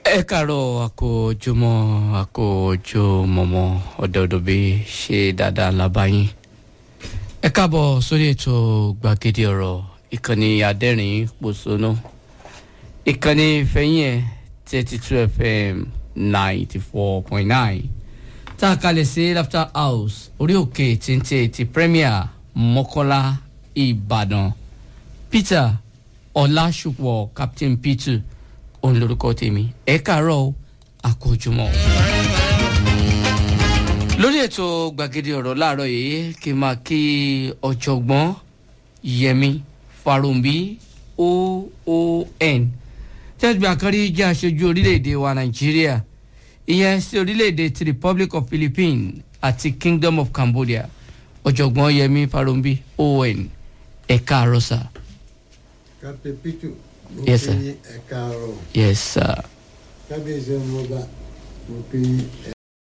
ẹ kàárọ̀ àkójọmọ́ àkójọmọ́mọ́ ọ̀dọ̀ọ̀dọ̀bí ṣe dáadáa lábáyín ẹ káàbọ̀ sórí ètò gbàgede ọ̀rọ̀ ìkànnì adẹ́rìn pòṣónú ìkànnì ìfẹ́yìn ẹ̀ thirty two fm ninety four point nine tá a kalẹ̀ sí laughter house orí òkè téńté ti premier mọ́kọ́lá ìbàdàn peter ọlásùpọ̀ captain peter òun lorúkọ tèmi ẹ káàárọ̀ àkójọmọ́ lórí ètò gbàgede ọ̀rọ̀ láàárọ̀ yìí kí n máa kí ọ̀jọ̀gbọ́n yẹmi farumbi oon tẹ́sí àkàrí jẹ́ aṣojú orílẹ̀-èdè wa nàìjíríà ìyẹn sí orílẹ̀-èdè ti republic of philippines àti kingdom of cambodia ọ̀jọ̀gbọ́n yẹmi farumbi oon ẹ̀ka àròsà. captain pitu mo Yes, fi sir. ẹ̀ka ọ̀rọ̀ yes sir. kábíyèsí ọmọ ọba mo fi